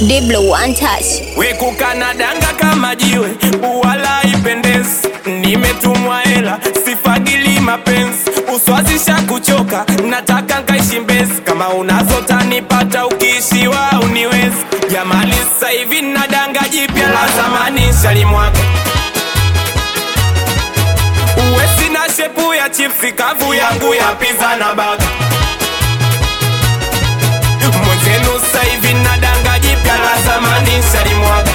Diblo one touch. wekukana danga kama jiwe wala ipendezi nimetumwa hela sifagili mapenzi uswazisha kuchoka nataka nkaishi mbezi kama unazo tanipata ukiishiwa uniwezi jamali sasa hivi na danga jipya la zamani shalimwaga uwe sina shepu ya chipsi kavu yangu ya pizza na baga mwenzenu sasa hivi na danga jipya la zamani shalimwaga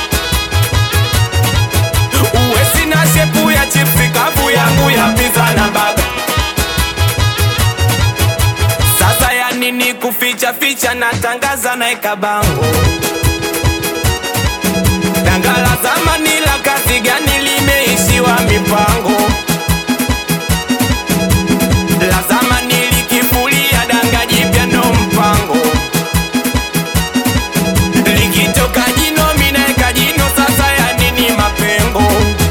uwe sina shepu ya chipsi kavu yangu ya pizza na baga sasa ya nini kuficha ficha natangaza naeka bango danga la zamani la kazi gani limeishiwa mipango la zamani likifulia danga jipya ndo mpango likitoka jino minaeka jino sasa ya nini mapengo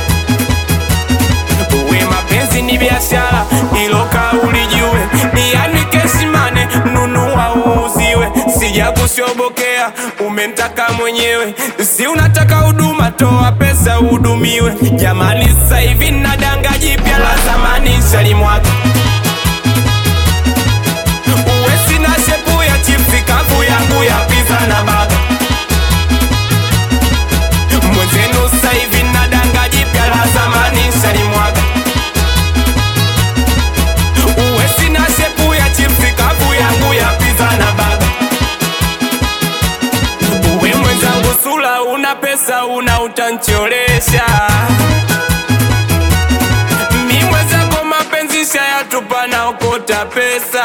uwe mapenzi ni biashara ilo kauli jue yani kesimane nunua uuziwe sija kushobokea umentaka mwenyewe si unataka huduma toa pesa uhudumiwe jamani sasa hivi na danga jipya la zamani shalimwaga uwe sina shepu ya chipsi kavu yangu ya pizza na baga mwenzenu sasa hivi na danga jipya la zamani shalimwaga uwe sina shepu ya chipsi kavu yangu ya pizza na baga uwe mwenzangu sula una pesa una utancholesha mi mwenzako mapenzi shayatupa naokota pesa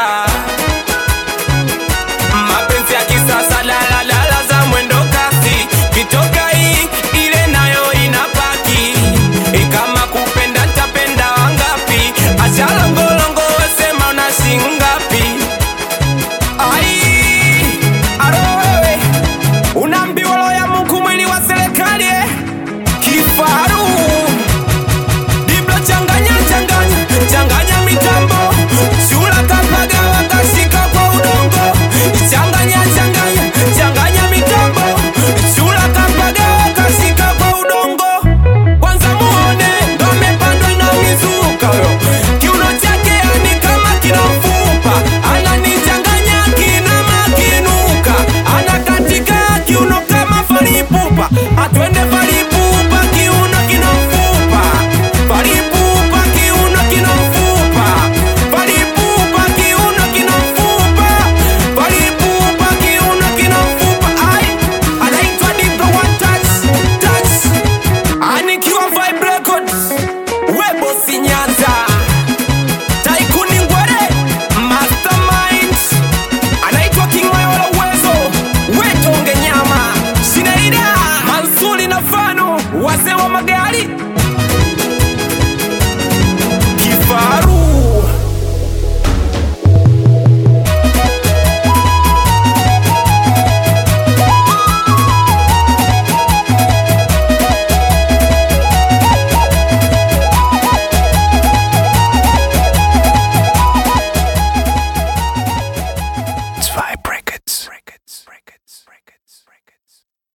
mapenzi ya kisasa daladala za mwendo kasi kitoka hii ile nayo inapaki E, kama kupenda ntapenda wangapi achalongolongo wesema una shingapi ai aro wewe unaambiwa roho ya Mungu mwili wa serikali eh? kifaru Diblo changanya changanya changanya mitambo chula kapaga wakashika kwa udongo changanya changanya changanya mitambo chula kapaga wakashika kwa udongo kwanza muone ndo amepandwa na mizuka yo kiuno chake yani kama kinafupa ananichanganya kina makinuka anakatika kiuno kama falipupa atwende falipupa kiuno kinafupa falipupa kiuno kinafupa falipupa kiuno kinafupa falipupa kiuno kinafupa ai anaitwa Diblo one touch touch anikiwa Vibe Records webo sinyanza taikuni ngwere mastermind anaitwa King'oyo wala uwezo wetonge nyama Shineida Mansuri na Fano wazee wa magari kifaru Zwei Brackets. Brackets. Brackets. Brackets.